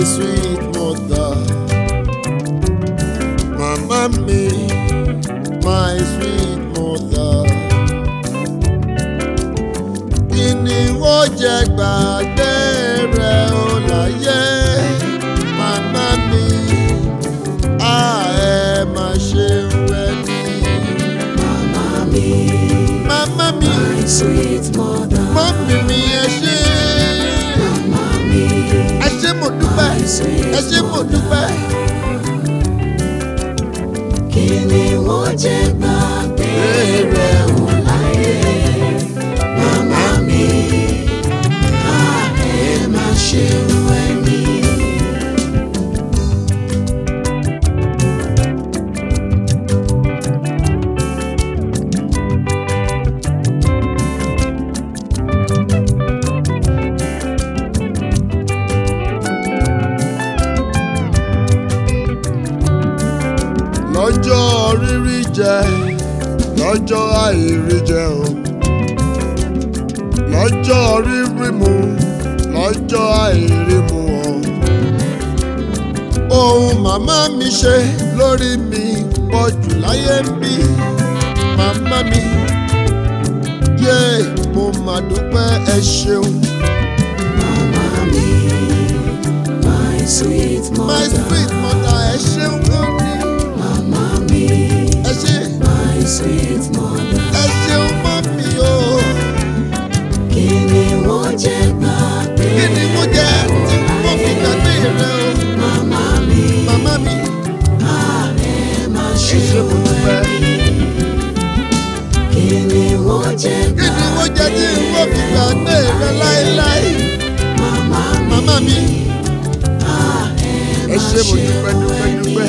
sweet mother. Màmá mi, my sweet mother. Kí ni wọ́n jẹ gbàgbé rẹ̀ ó láyé? Màmá mi, a ẹ má ṣe wẹ̀ ní. Mama mi, Màmá mi, my sweet mother. mọ́mí mi ẹ ṣé. Mama mi, Ẹ ṣé mo dúpẹ́, my sweet ẹ ṣé mo dúpẹ́. kí ni wọ́n jẹ gbàgbé rẹ̀ ò láyé? Mama mi, a ẹ má ṣe wẹ̀ ní. lọ́jọ́ rírí jẹ lọ́jọ́ àìrí jẹ o lọ́jọ́ rírí mu lọ́jọ́ àìrí mu o ohun màmá mi ṣe lórí mi pọ̀ jù láyé ń bí màmá mi yé mo mà dúpẹ́ ẹ ṣeun Mama mi, my sweet my mother. sweet mother ẹ ṣeun gan ni Mama mi, ẹ ṣe my sweet mother. ẹ ṣeun mọ́ mi o. Kí ni wọ́n jẹ gbàgbé? kí ni mo jẹ tí mo fi gbàgbé rẹ o Mama mi, màmá mi a ẹ má ẹ ṣe ṣe mo dúpẹ́ Kí ni wọ́n jẹ kí ni mo jẹ tí mo fi gbàgbé rẹ láéláé Mama mi, màmá mi a ẹ ẹ ṣe mo dúpẹ́ dúpẹ́ dúpẹ́.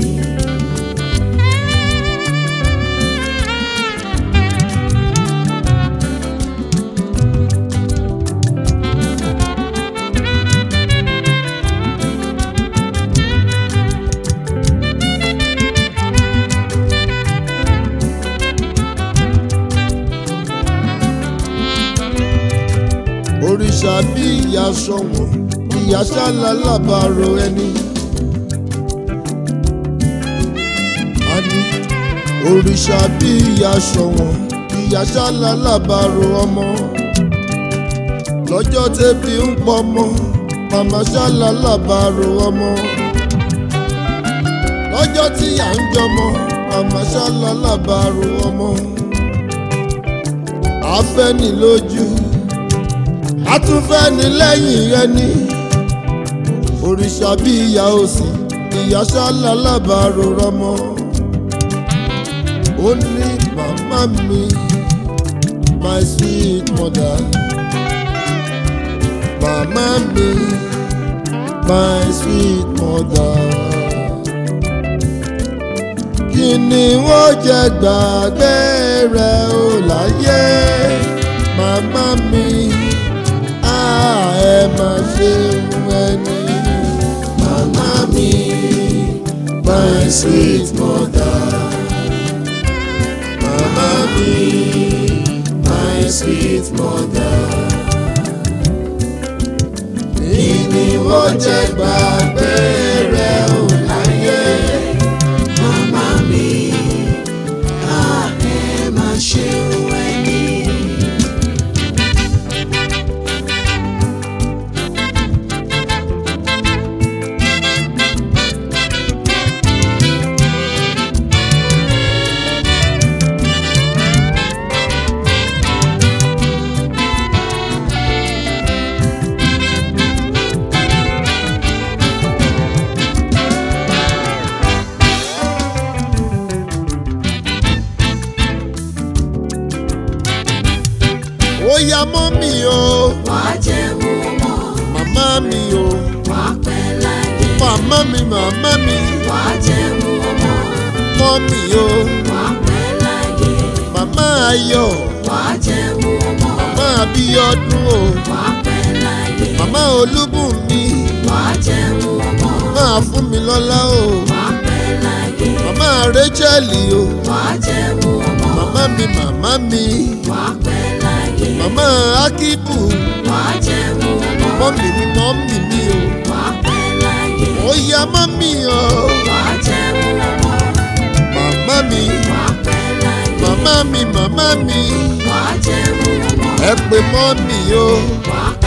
òrìṣà bí ìyá sọ̀wọ́n ìyá ṣálá lábàárò ẹni. a ní òrìṣà bí ìyá sọ̀wọ́n ìyá ṣálá lábàárò ọmọ. lọ́jọ́ tẹ́bí ń pọmọ màmá ṣálá lábàárò ọmọ. lọ́jọ́ tí à ń jọmọ màmá ṣálá lábàárò ọmọ. àfẹ́ni lójú àtúnfẹ́ni lẹ́yìn ẹni òrìṣà bí ìyá òsì ìyá ṣálá lábàárò rọmọ ó ní màmá mi my sweet mother màmá mi my sweet mother kí ni wọ́n jẹ gbàgbé rẹ̀ ó láyé màmá mi a ẹ má ṣe ẹni. Màmá mi, my sweet mother. Màmá mi, my sweet mother. Kí ni wọ́n jẹ gbàgbé rẹ̀ ò láyé? Mama mi, a ẹ má ṣe wẹ̀yìn. Ó yá mọ́ mi o, Wàá jẹun ọmọ, màmá mi o, wàá pẹ́ láyé. màmá mi, màmá mi, Wàá jẹun ọmọ, mọ́ mi o, wàá pẹ́ láyé. màmá ayọ̀, Wàá jẹun ọmọ, màmá abíọ́dún o, wàá pẹ́ láyé. màmá olúbùnmi, Wàá jẹun ọmọ, máa fún mi lọ́lá o, wàá pẹ́ láyé. màmá racheli o, Wàá jẹun ọmọ, màmá mi, màmá mi, wàá pẹ́ láyé. màmá akíbù, Wàá jẹun ọmọ, mọ́mì mi, mọ́mì mi o, wàá pẹ́ láyé. yá mọ́ mi o wà á jẹun ọmọ màmá mi wà á pẹ́ láyé màmá mi màmá mi wà á jẹun ọmọ ẹ pè mọ́ mi o wà á